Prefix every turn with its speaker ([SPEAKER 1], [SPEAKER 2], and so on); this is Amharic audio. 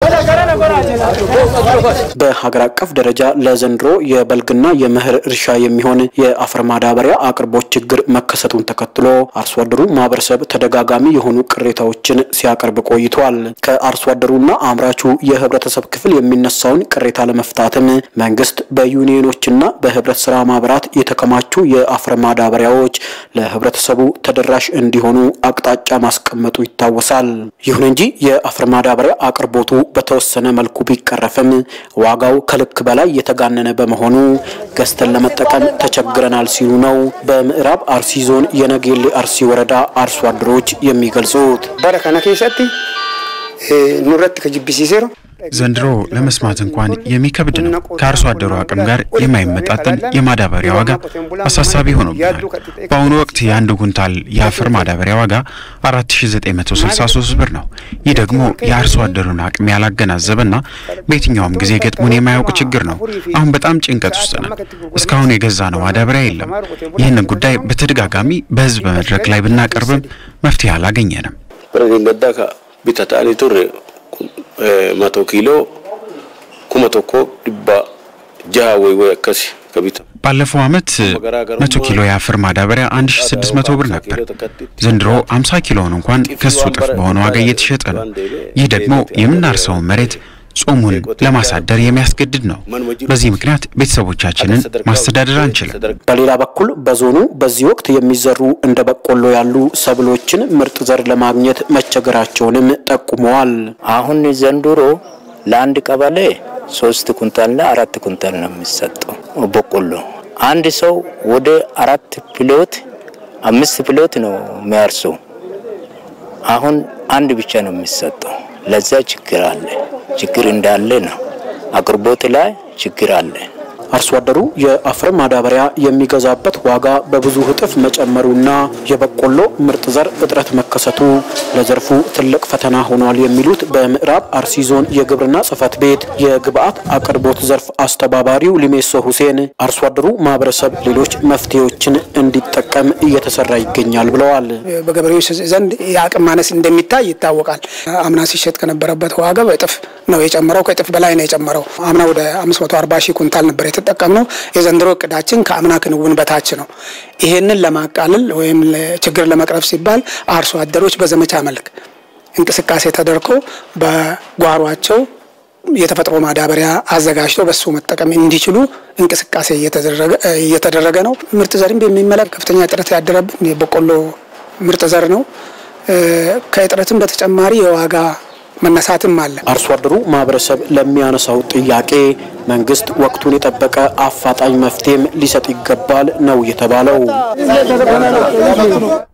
[SPEAKER 1] በሀገር አቀፍ ደረጃ ለዘንድሮ የበልግና የመኸር እርሻ የሚሆን የአፈር ማዳበሪያ አቅርቦት ችግር መከሰቱን ተከትሎ አርሶ አደሩ ማህበረሰብ ተደጋጋሚ የሆኑ ቅሬታዎችን ሲያቀርብ ቆይቷል። ከአርሶ አደሩና አምራቹ የህብረተሰብ ክፍል የሚነሳውን ቅሬታ ለመፍታትም መንግስት በዩኒየኖችና በህብረት ስራ ማህበራት የተከማቹ የአፈር ማዳበሪያዎች ለህብረተሰቡ ተደራሽ እንዲሆኑ አቅጣጫ ማስቀመጡ ይታወሳል። ይሁን እንጂ የአፈር ማዳበሪያ አቅርቦቱ በተወሰነ መልኩ ቢቀረፍም ዋጋው ከልክ በላይ የተጋነነ በመሆኑ ገዝተን ለመጠቀም ተቸግረናል ሲሉ ነው በምዕራብ አርሲ ዞን የነጌሌ አርሲ ወረዳ አርሶ አደሮች የሚገልጹት።
[SPEAKER 2] bara kana keessatti nurratti ka jibbisiiseeru
[SPEAKER 3] ዘንድሮ ለመስማት እንኳን የሚከብድ ነው። ከአርሶ አደሩ አቅም ጋር የማይመጣጠን የማዳበሪያ ዋጋ አሳሳቢ ሆኖብናል። በአሁኑ ወቅት የአንድ ኩንታል የአፈር ማዳበሪያ ዋጋ 4963 ብር ነው። ይህ ደግሞ የአርሶ አደሩን አቅም ያላገናዘበና በየትኛውም ጊዜ ገጥሞን የማያውቅ ችግር ነው። አሁን በጣም ጭንቀት ውስጥ ነን። እስካሁን የገዛ ነው ማዳበሪያ የለም። ይህንን ጉዳይ በተደጋጋሚ በህዝብ መድረክ ላይ ብናቀርብም መፍትሄ አላገኘንም።
[SPEAKER 4] Pirezidaantii Dakka bitatanii turre mato kiiloo kuma tokko dhibba jaha ወይ ወይ akkasi ka bitamu.
[SPEAKER 3] ባለፈው ዓመት መቶ ኪሎ የአፈር ማዳበሪያ 1600 ብር ነበር። ዘንድሮ 50 ኪሎውን እንኳን ከሱ እጥፍ በሆነ ዋጋ እየተሸጠ ነው። ይህ ደግሞ የምናርሰውን መሬት ጾሙን ለማሳደር የሚያስገድድ ነው። በዚህ ምክንያት ቤተሰቦቻችንን ማስተዳደር አንችልም።
[SPEAKER 1] በሌላ በኩል በዞኑ በዚህ ወቅት የሚዘሩ እንደ በቆሎ ያሉ ሰብሎችን ምርጥ ዘር ለማግኘት መቸገራቸውንም ጠቁመዋል።
[SPEAKER 5] አሁን ዘንድሮ ለአንድ ቀበሌ ሶስት ኩንታልና አራት ኩንታል ነው የሚሰጠው በቆሎ። አንድ ሰው ወደ አራት ፕሎት አምስት ፕሎት ነው የሚያርሰው። አሁን አንድ ብቻ ነው የሚሰጠው። ለዛ ችግር አለ። ችግር እንዳለ ነው። አቅርቦት ላይ ችግር አለ።
[SPEAKER 1] አርሶ አደሩ የአፈር ማዳበሪያ የሚገዛበት ዋጋ በብዙ እጥፍ መጨመሩና የበቆሎ ምርጥ ዘር እጥረት መከሰቱ ለዘርፉ ትልቅ ፈተና ሆኗል የሚሉት በምዕራብ አርሲ ዞን የግብርና ጽሕፈት ቤት የግብአት አቅርቦት ዘርፍ አስተባባሪው ሊሜሶ ሁሴን አርሶ አደሩ ማህበረሰብ ሌሎች መፍትሄዎችን እንዲጠቀም እየተሰራ ይገኛል ብለዋል።
[SPEAKER 2] በገበሬዎች ዘንድ የአቅም ማነስ እንደሚታይ ይታወቃል። አምና ሲሸጥ ከነበረበት ዋጋ በእጥፍ ነው የጨመረው። ከእጥፍ በላይ ነው የጨመረው። አምና ወደ 540 ሺህ ኩንታል ነበር የተጠቀምነው። የዘንድሮ እቅዳችን ከአምና ክንውን በታች ነው። ይሄንን ለማቃለል ወይም ችግር ለመቅረፍ ሲባል አርሶ አደሮች በዘመቻ መልክ እንቅስቃሴ ተደርጎ በጓሯቸው የተፈጥሮ ማዳበሪያ አዘጋጅተው በሱ መጠቀም እንዲችሉ እንቅስቃሴ እየተደረገ ነው። ምርጥ ዘርን በሚመለከት ከፍተኛ እጥረት ያደረብን የበቆሎ ምርጥ ዘር ነው። ከእጥረትም በተጨማሪ የዋጋ መነሳትም አለ።
[SPEAKER 1] አርሶ አደሩ ማህበረሰብ ለሚያነሳው ጥያቄ መንግስት ወቅቱን የጠበቀ አፋጣኝ መፍትሄም ሊሰጥ ይገባል ነው የተባለው።